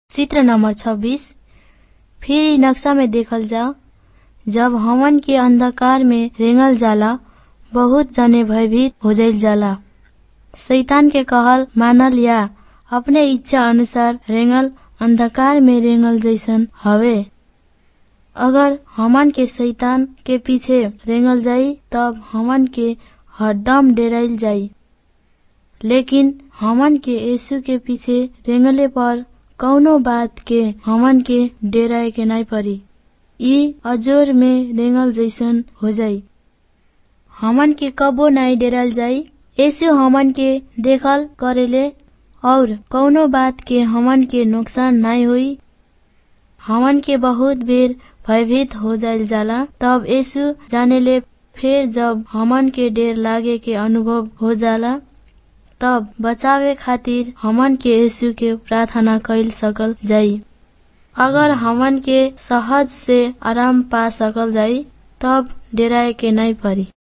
चित्र नंबर छब्बीस फिर इ नक्शा में देखल जाओ जब हमन के अंधकार में रेंगल जाला बहुत जने भयभीत हो जाइल जाला शैतान के कहल मानल या अपने इच्छा अनुसार रेंगल अंधकार में रेंगल जैसन हवे अगर हमन के शैतान के पीछे रेंगल जाई तब हमन के हरदम डेराइल जाई लेकिन हमन के यीशु के पीछे रेंगले पर कौनो बात के हमन के डेराए के नाई परी ई अजोर में रेंगल जैसन हो जाई हमन के कबो नाई डेराल जाई यीशु हमन के देखल करेले और कौनो बात के हमन के नुकसान नाई होई हमन के बहुत बेर भयभीत हो जाइल जाला तब यीशु जानेले फिर जब हमन के डेर लागे के अनुभव हो जाला तब बचावे खातिर हमन के यीशु के प्रार्थना कैल सकल जाई अगर हमन के सहज से आराम पा सकल जाई तब डेराए के नहीं परी